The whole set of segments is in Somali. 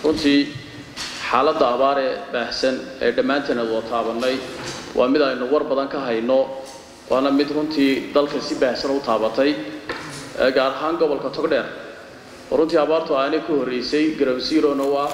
runtii xaaladda abaar ee baahsan ee dhammaanteen ad wada taabannay waa mid aynu war badan ka hayno waana mid runtii dalka si baahsan u taabatay gaar ahaan gobolka togdheer oo runtii abaartu aanay ku horreysay garawsiirona waa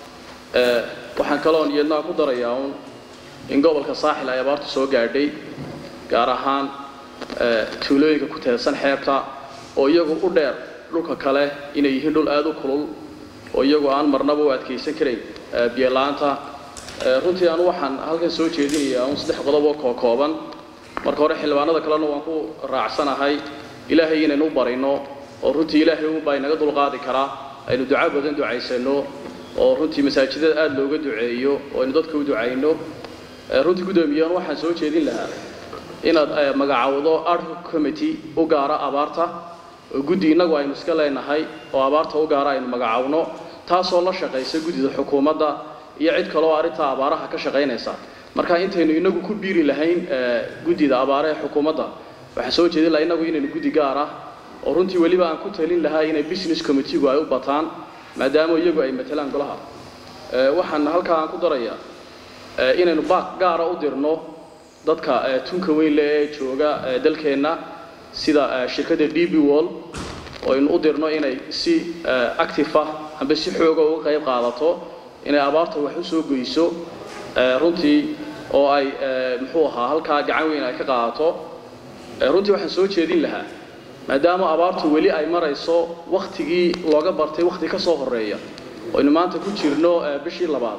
waxaan kaloon iyadnaa ku darayaa uun in gobolka saaxil ay abaartu soo gaadhay gaar ahaan tuulooyinka ku teedsan xeebta oo iyagu u dheer dhulka kale inay yihiin dhul aada u kulul oo iyagu aan marnaba u adkaysan karayn biyola'aanta runtii anu waxaan halkan soo jeedinayaa un saddex qodob oo kookooban marka hore xildhibaanada kalena waan ku raacsanahay ilaahay inaynu u barino oo runtii ilaahay unbaa inaga dulqaadi karaa aynu duca badan ducaysano oo runtii masaajidada aada looga duceeyo oo aynu dadka u ducayno runtii guddoomiyahan waxaan soo jeedin lahaa inaad magacaawdo article committee u gaara abaarta oo guddi innagu aynu iska leenahay oo abaarta u gaara aynu magacaawno taasoo la shaqaysa guddida xukuumadda iyo cid kaleoo arrintaa abaaraha ka shaqaynaysa marka intaynu inagu ku biiri lahayn guddida abaare ee xukuumadda waxaan soo jeedin lahaa innagu inaynu guddi gaar ah oo runtii weliba aan ku talin lahaa inay business committeegu ay u bataan maadaama iyagu ay matalaan golaha waxaan halkaa aan ku darayaa inaynu baaq gaara u dirno dadka tunka weyn leh ee jooga dalkeenna sida shirkadda d b wall oo aynu u dirno inay si active ah amba si xooga uga qayb qaadato inay abaarta wax u soo goyso runtii oo ay muxuu ahaa halkaa gacan weyn ay ka qaadato runtii waxaan soo jeedin lahaa maadaama abaartu weli ay marayso wakhtigii looga bartay wakhti ka soo horreeya oynu maanta ku jirno bishii labaad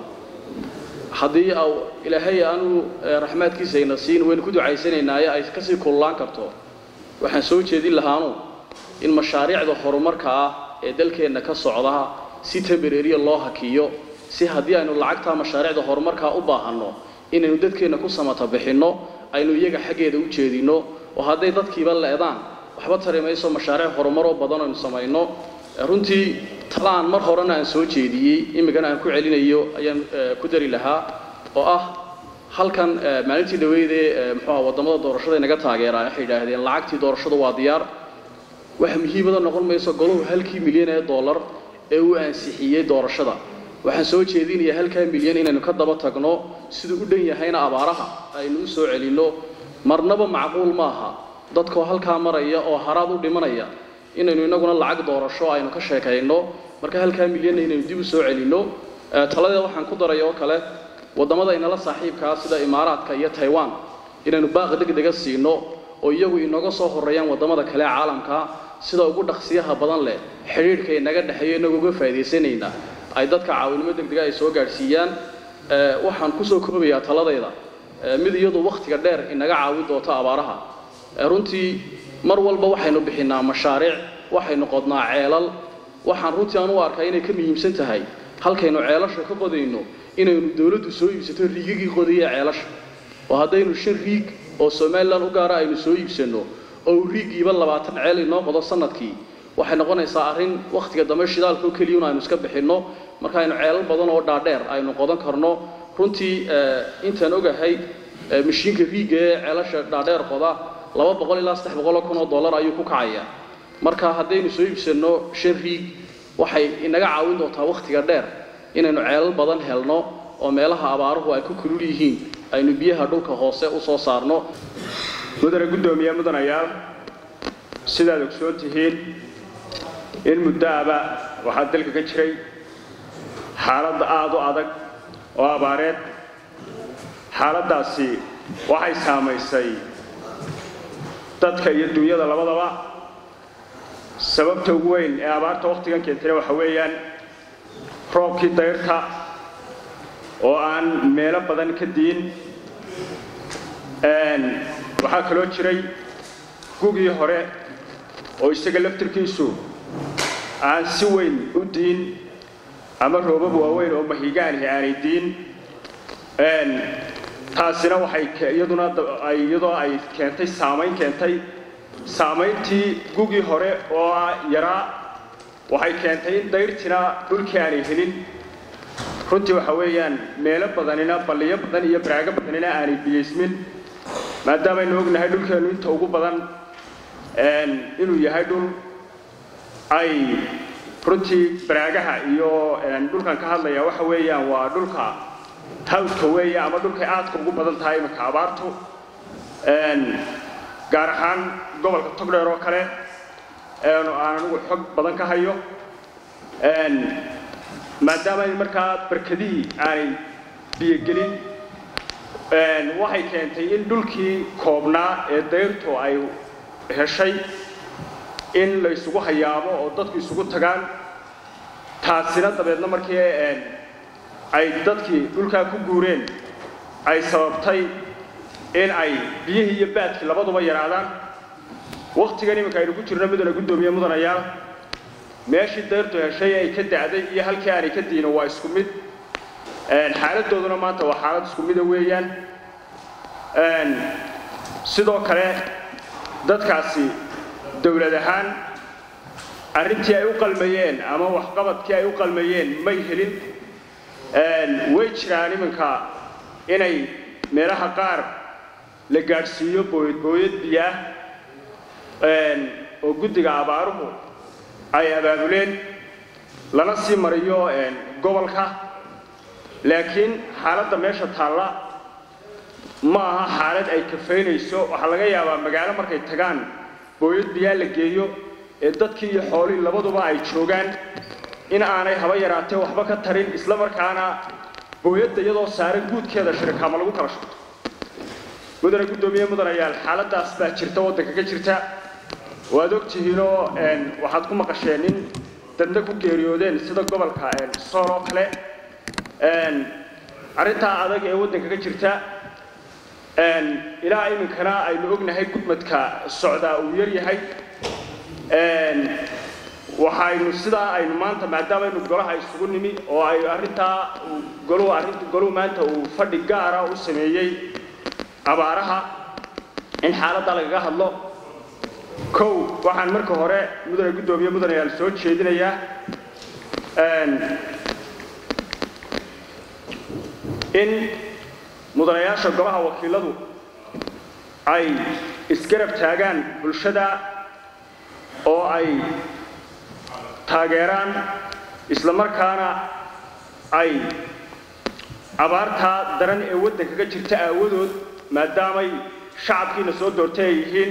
haddii ilaahay aanu raxmaadkiisa ayna siin waynu ku ducaysanaynaay ay kasii kullaan karto waxaan soo jeedin lahaanu in mashaariicda horumarka ah ee dalkeenna ka socda si tembereriya loo hakiyo si haddii aynu lacagtaa mashaariicda horumarkaa u baahanno inaynu dadkeenna ku samata bixinno aynu iyaga xaggeeda u jeedinno oo hadday dadkiiba leedaan waxba tari mayso mashaariic horumaroo badan aynu samayno runtii talaan mar horena aan soo jeediyey iminkana aan ku celinayo ayaan ku dari lahaa oo ah halkan maalintii dhaweydee muxuuha waddamada doorashada inaga taageeraa waxay yidhaahdeen lacagtii doorashadu waa diyaar wax muhiimada noqon mayso golahu halkii milyan ee dollar ee uu ansixiyey doorashada waxaan soo jeedinayaa halkaa milyan inaynu ka daba tagno siduu u dhan yahayna abaaraha aynu u soo celinno marnaba macquul maaha dadkoo halkaa maraya oo haraad u dhimanaya inaynu inaguna lacag doorasho aynu ka sheekayno marka halkaa milyanna inaynu dib u soo celinno taladeeda waxaan ku daraya oo kale waddamada inala saaxiibkaa sida imaaraadka iyo taiwan inaynu baaq degdega siino oo iyagu inooga soo horreeyaan waddamada kale ee caalamka sida ugu dhaqsiyaha badan leh xidhiidhka inaga dhexeeyo inagoo uga faa'iidaysanayna ay dadka caawinimo degdega ay soo gaadhsiiyaan waxaan kusoo koobayaa taladayda mid iyadu wakhtiga dheer inaga caawin doonto abaaraha runtii mar walba waxaynu bixinnaa mashaariic waxaynu qodnaa ceelal waxaan runtii aan u arkaa inay ka muhiimsan tahay halkaynu ceelasha ka qodayno inaynu dawladdu soo iibsato riigagii qodaya ceelasha oo haddaynu shan riig oo somalilan u gaara aynu soo iibsanno oo riigiiba labaatan ceel inoo qodo sanadkii waxay noqonaysaa arrin wakhtiga dambe shidaalkao keliyun aynu iska bixinno marka aynu ceelal badan oo dhaadheer aynu qodan karno runtii intaan ogahay mashiinka riiga ee ceelasha dhaadheer qoda laba boqol ilaa saddex boqoloo kun oo dollar ayuu ku kacayaa marka haddaynu soo iibsanno shan riig waxay inaga caawin doontaa wakhtiga dheer inaynu ceelal badan helno oo meelaha abaaruhu ay ku kulul yihiin aynu biyaha dhulka hoose u soo saarno mudane guddoomiye mudanayaal sidaad ogsoon tihiin in muddoaba waxaa dalka ka jiray xaaladda aada u adag oo abaareed xaaladdaasi waxay saamaysay dadka iyo dunyada labadaba sababta ugu weyn ee abaarta wakhtigan keentayna waxa weeyaan roobkii dayrta oo aan meelo badan ka diin waxaa kaloo jiray gugii hore oo isaga laftirkiisu aan si weyn u diin ama roobab waaweyn oo mahigaanihi aanay diin taasina waxay iyaduna iyadoo ay keentay saamayn keentay saamayntii gugii hore oo yaraa waxay keentay in dayrtina dhulkii aanay helin runtii waxa weeyaan meelo badanina balliyo badan iyo baraago badanina aanay biyaysmin maadaamaynu ognahay dhulkeennu inta ugu badan inuu yahay dhul ay runtii baraagaha iyo dhulkan ka hadlaya waxa weeyaan waa dhulka hawdka weeye ama dhulkay aadka ugu badan tahay iminka abaartu gaar ahaan gobolka togdheer oo kale aan anigu xog badan ka hayo maadaama markaa barkadihii aanay biyogelin waxay keentay in dhulkii koobnaa ee dayrtu ay heshay in la isugu hayaamo oo dadku isugu tagaan taasina dabeedna markii ay dadkii dhulkaa ku guureen ay sababtay in ay biyihii iyo baadkii labaduba yaraadaan wakhtigan iminka aynu ku jirno midana guddoomiye mudanayaal meeshii dayrtu heshay ay ka da'day iyo halkii aanay ka diino waa isku mid xaaladooduna maanta waa xaalad isku mida weeyaan sidoo kale dadkaasi dowlad ahaan arrintii ay u qalmayeen ama waxqabadkii ay u qalmayeen may helin way jiraan iminka inay meelaha qaar la gaadhsiiyo booyad booyad biyaah oo guddiga abaaruhu ay abaabuleen lana sii mariyo gobolka laakiin xaaladda meesha taalla ma aha xaalad ay kafaynayso waxaa laga yaabaa magaalo markay tagaan booyad biyaa la geeyo ee dadkii iyo xoolihii labaduba ay joogaan in aanay haba yaraatee waxba ka tarin isla markaana booyadda iyadoo saaran guudkeeda shirikaama lagu kala shubto mudane guddoomiye mudanayaal xaaladaas baa jirta waddanka ka jirta waad ogtihiinoo waxaad ku maqasheen in dadna ku geeriyoodeen sida gobolka sool oo kale arrintaa adag ee waddanka ka jirta ilaa iminkana aynu ognahay gudmadka socdaa uu yar yahay waxaynu sidaa aynu maanta maadaamaaynu golaha isugu nimi oo ay arrintaa goluhu arrinta goluhu maanta uu fadhi gaara u sameeyey abaaraha in xaaladda lagaga hadlo kow waxaan marka hore mudane guddoomiye mudanayaal soo jeedinayaa in mudanayaasha golaha wakiiladu ay isgarab taagaan bulshada oo ay taageeraan isla markaana ay abaartaa daran ee waddanka ka jirta aawadood maadaamay shacabkiina soo doortay ay yihiin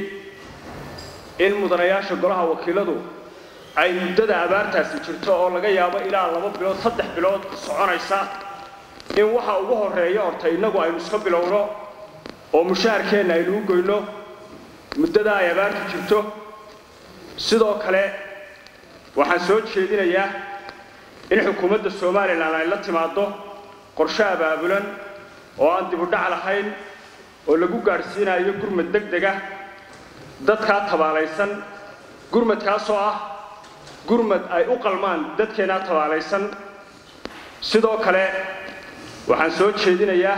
in mudanayaasha golaha wakiiladu ay muddada abaartaasi jirto oo laga yaabo ilaa laba bilood saddex bilood soconaysa in waxa ugu horreeya horta innagu aynu iska bilowno oo mushaharkeenna aynu u goyno muddada ay abaartu jirto sidoo kale waxaan soo jeedinayaa in xukuumadda somalilan ay la timaaddo qorshe abaabulan oo aan dibudhac lahayn oo lagu gaadhsiinayo gurmad deg dega dadkaa tabaalaysan gurmadkaasoo ah gurmad ay u qalmaan dadkeennaa tabaalaysan sidoo kale waxaan soo jeedinayaa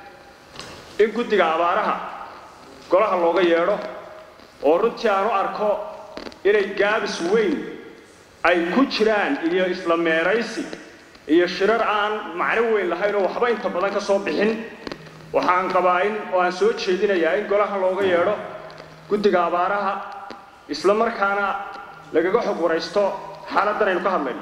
in guddiga abaaraha golaha looga yeedho oo runtii aan u arko inay gaabis weyn ay ku jiraan iyo isla meeraysi iyo shirar aan macno weyn lahayn oo waxba inta badan ka soo bixin waxaan qabaa in oo aan soo jeedinayaa in golaha looga yeedho guddiga abaaraha isla markaana lagaga xog waraysto xaaladdan aynu ka hadlayno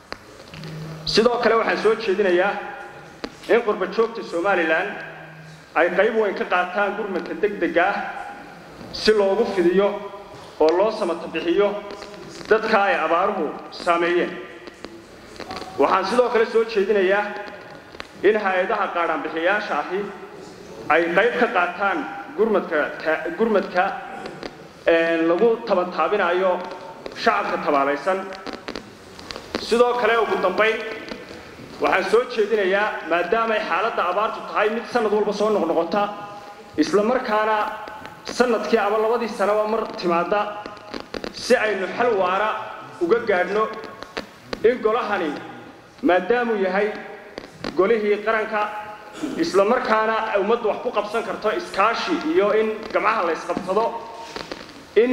sidoo kale waxaan soo jeedinayaa in qurba joogta somalilan ay qayb weyn ka qaataan gurmadka degdega ah si loogu fidiyo oo loo samata bixiyo dadka ay abaaruhu saameeyeen waxaan sidoo kale soo jeedinayaa in hay-adaha qaadhaanbixiyaasha ahi ay qayb ka qaataan gurmadka gurmadka lagu tabantaabinayo shacabka tabaalaysan sidoo kale ugu dambayn waxaan soo jeedinayaa maadaamay xaaladda abaartu tahay mid sanad walba soo noqnoqota isla markaana sanadkii ama labadii sanaba mar timaadda si aynu xal waara uga gaadhno in golahani maadaamuu yahay golihii qaranka isla markaana ummaddu wax ku qabsan karto iskaashi iyo in gamcaha la ysqabsado in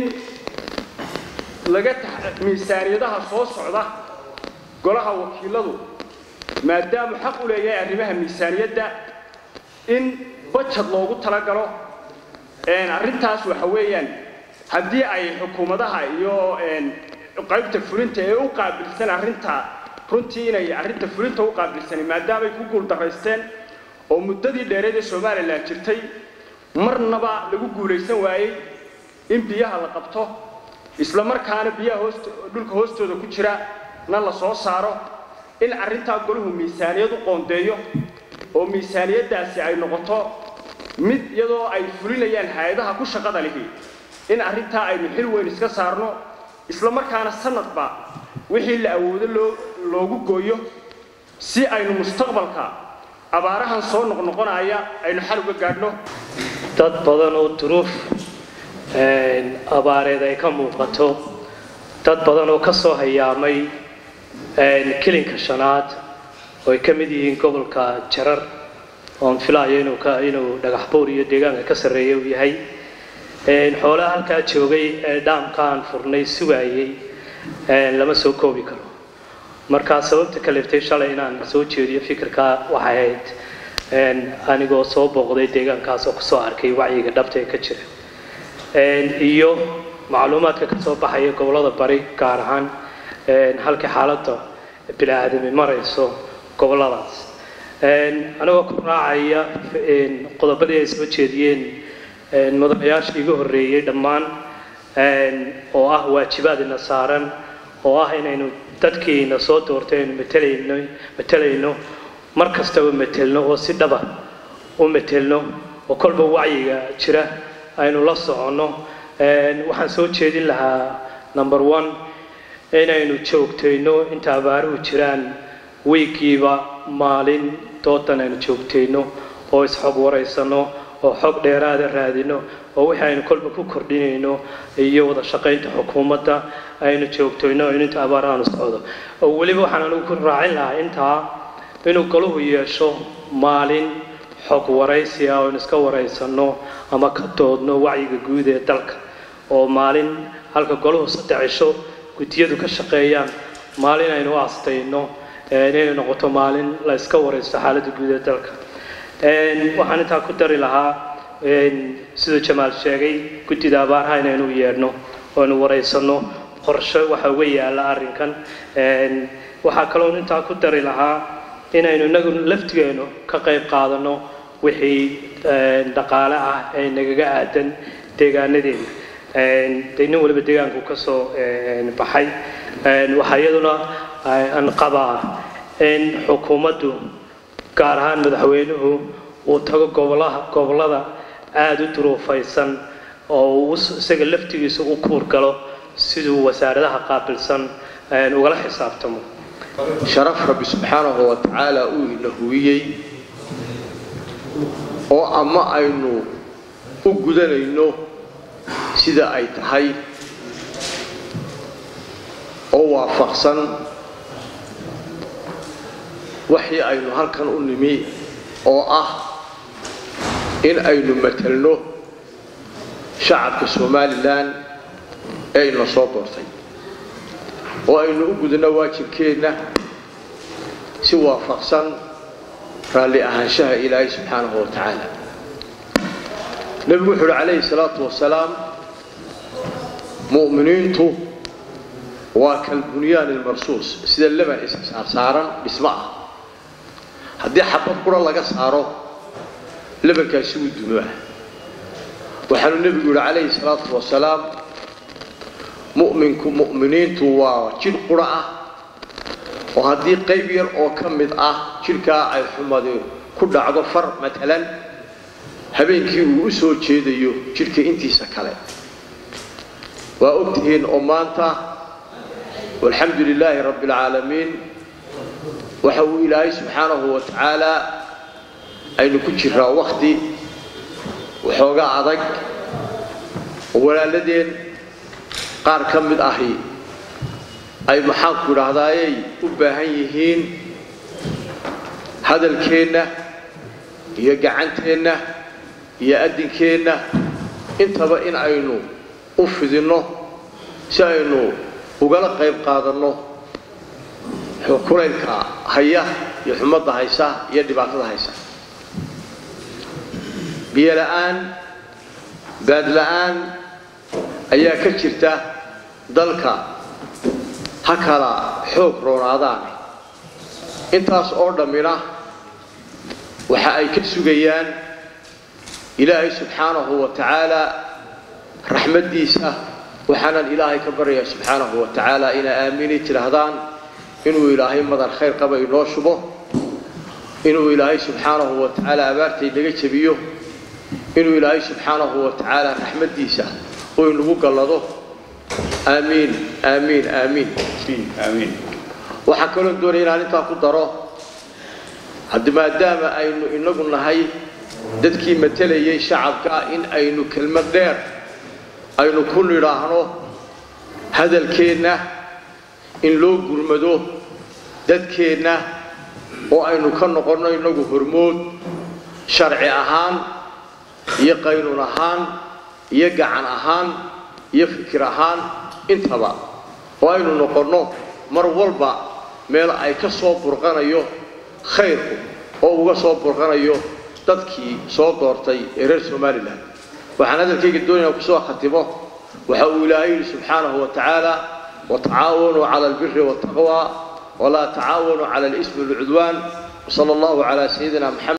laga miisaaniyadaha soo socda golaha wakiiladu maadaamuu xaq u leeyahay arrimaha miisaaniyadda in bajad loogu talagalo arrintaas waxa weeyaan haddii ay xukuumadaha iyo qaybta fulinta ee u qaabilsan arrinta runtii inay arrinta fulinta u qaabilsani maadaamay ku guuldaraysteen oo muddadii dheereed ee somalilan jirtay marnaba lagu guulaysan waayey in biyaha la qabto isla markaana biyaha hoost dhulka hoostooda ku jira na la soo saaro in arrintaa golahu miisaaniyad u qoondeeyo oo miisaaniyaddaasi ay noqoto mid iyadoo ay fulinayaan hay-adaha ku shaqada lihi in arrintaa aynu xil weyn iska saarno isla markaana sanadba wixii la awoodo loo loogu gooyo si aynu mustaqbalka abaarahan soo noqnoqonaya aynu xal uga gaadhno dad badan oo duruuf abaareed ay ka muuqato dad badan oo ka soo hayaamay kilinka shanaad oo ay ka mid yihiin gobolka jarar oon filaayo inuu ka inuu dhagax buur iyo deegaanka ka sarreeya uu yahay xoolaha halkaa joogay ee dhaamkaan furnay sugaayey lama soo koobi karo markaa sababta kaleftay shalay inaan soo jeediyo fikirkaa waxay ahayd anigoo soo booqday deegaankaas oo kusoo arkay wacyiga dhabta ee ka jira iyo macluumaadka ka soo baxaya gobollada bari gaar ahaan halkii xaaladda bini-aadami marayso gobolladaas anigoo ku raacaya qodobadii ay soo jeediyeen mudanayaashii iga horreeyey dhammaan oo ah waajibaadina saaran oo ah inaynu dadkiina soo doortaynu matalayno matalayno mar kastaba matelno oo si dhaba u matelno oo kolba wacyiga jira aynu la soconno waxaan soo jeedin lahaa number one inaynu joogtayno inta abaaruhu jiraan wiigiiba maalin doodan aynu joogtayno oo isxog waraysano oo xog dheeraada raadino oo wixii aynu kolba ku kordhinayno iyo wada shaqaynta xukuumadda aynu joogtayno in inta abaarahaanu socdo oo weliba waxaan anigu ku raacin lahaa intaa inuu galuhu yeesho maalin xog waraysi ah oon iska waraysano ama ka doodno wacyiga guud ee dalka oo maalin halka golahu saddex cisho guddiyadu ka shaqeeyaan maalin aynu u astayno inay noqoto maalin la iska waraysto xaaladda guud ee dalka waxaan intaa ku dari lahaa siduu jamaal sheegay guddida abaaraha inaynu yeedhno oonu waraysano qorshe waxa uga yaala arrinkan waxaa kaloo intaa ku dari lahaa inaynu inagu laftigeenu ka qayb qaadano wixii dhaqaale ah ee nagaga aadan deegaanadeena dee nin waliba deegaanku ka soo baxay waxaa iyaduna aan qabaa in xukuumaddu gaar ahaan madaxweynuhu uu tago gobolaha gobollada aada u duruufaysan oo uu isaga laftigiisa u kuur galo siduu wasaaradaha qaabilsan ugala xisaabtamo sharaf rabbi subxaanahu wa tacaala uu ina huwiyey oo ama aynu u gudanayno sida ay tahay oo waafaqsan waxii aynu halkan u nimi oo ah in aynu matelno shacabka somalilan ee ina soo doortay oo aynu u gudano waajibkeenna si waafaqsan raalli ahaanshaha ilaahay subxaanahu wa tacaala nebigu wuxu uhi calayhi salaatu wasalaam mu'miniintu waa kalbunyaan ilmarsuus sida leban issaarsaaran dhismo ah haddii xabad qura laga saaro lebankaasi wuu dumoah waxaanu nebigu yihi calayhi salaatu wasalaam mu'minku mu'miniintu waa jidh qura ah oo haddii qayb yar oo ka mid ah jidhkaa ay xumadi ku dhacdo far matalan habeenkii uu u soo jeedayo jidhka intiisa kale waa ogtihiin oo maanta walxamdu lilaahi rabbi alcaalamiin waxa uu ilaahay subxaanahu wa tacaala aynu ku jiraa wakhti waxooga adag oo walaaladeen qaar ka mid ahi ay maxaanku idhaahdaayay u baahan yihiin hadalkeenna iyo gacanteenna iyo addinkeenna intaba in aynu u fidinno si aynu ugala qayb qaadanno kulaylka haya iyo xumadda haysa iyo dhibaatada haysa biyo la'aan baad la'aan ayaa ka jirta dalka ha kala xoog roonaadaane intaas oo dhammina waxa ay ka sugayaan ilaahay subxaanahu wa tacaala raxmaddiisa waxaanan ilaahay ka baryayaa subxaanahu wa tacaala inaa aamini tidhaahdaan inuu ilaahay madan khayr qaba inoo shubo inuu ilaahay subxaanahu wa tacaala abaartay naga jebiyo inuu ilaahay subxaanahu wa tacaala raxmaddiisa uu inagu gallado aamiin aamiin aamiin aamiin waxaa kaloo doonaya inaan intaa ku daro haddi maadaama aynu inagu nahay dadkii matelayay shacabka in aynu kelmad dheer aynu ku nidhaahno hadalkeenna in loo gurmado dadkeenna oo aynu ka noqonno inagu hormood sharci ahaan iyo qaynuun ahaan iyo gacan ahaan iyo fikir ahaan intaba oo aynu noqonno mar walba meel ay ka soo burqanayo khayrku oo uga soo burqanayo dadkii soo doortay ee reer somalilan waxaan hadalkayga doonaya kusoo khatimo waxa uu ilaahay yidhi subxaanahu wa tacaala watacaawanuu cala albiri waataqwa walaa tacaawanuu cala alismi walcudwaan wsala allahu calaa sayidina maxamed